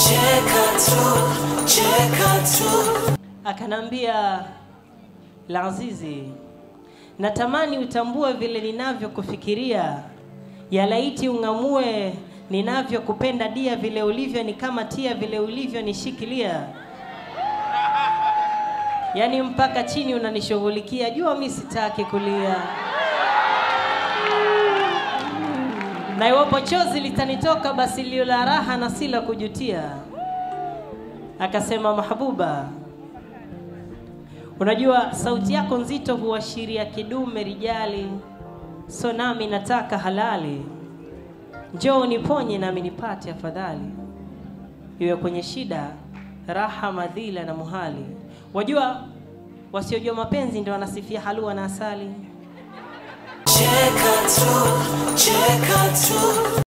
cheka tu, cheka tu. Akanambia, Lazizi, natamani utambue vile ninavyokufikiria, yalaiti ung'amue ninavyokupenda dia, vile ulivyo ni kama tia, vile ulivyo nishikilia, yaani mpaka chini unanishughulikia, jua mi sitaki kulia, na iwapo chozi litanitoka, basi lio la raha na si la kujutia. Akasema, Mahbuba, Unajua sauti yako nzito huashiria kidume rijali, so nami nataka halali. Njoo uniponye nami nipate afadhali, iwe kwenye shida, raha, madhila na muhali. Wajua wasiojua mapenzi ndio wanasifia halua na asali. Cheka tu, cheka tu.